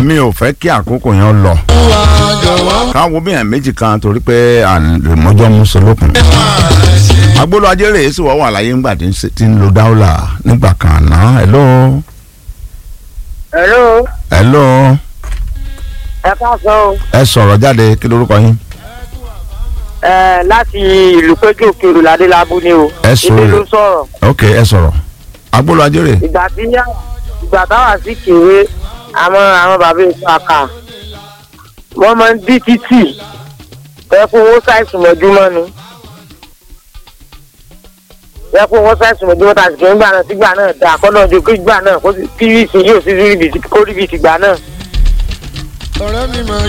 mi ò fẹ́ kí àkókò yẹn lọ káwọn bí yẹn méjì kan torí pé àmọ́jọ́ mú solókun agbolo ajérè èsì wọ́n wà láyé ńgbà tí ń ṣe- tí ń lo dáwọ́là nígbà kan náà hello hello hello ẹ káàsán o ẹ sọ̀rọ̀ jáde kí lorúkọ yín ẹ láti ìlú péjú òkèrò ládélábù ni o Ẹ sọ ilé rẹ̀. ló sọ̀rọ̀ ok ẹ sọ̀rọ̀ agbolo ajérè ìgbà tí yá ìgbà táwa sí kéré àwọn àwọn bàbá èso àkà wọ́n máa ń dí títì ẹ fún owó ṣàìsùn mọ́júmọ́ ni ẹ fún owó ṣàìsùn mọ́júmọ́ tàbí kí n gbà náà sígbà náà dà kọ́nà ojú kí gbà náà kó sì- kí ìsìn yóò sí rí ibi tí kó rí ibi tìgbà náà. ọ̀rẹ́ mi máa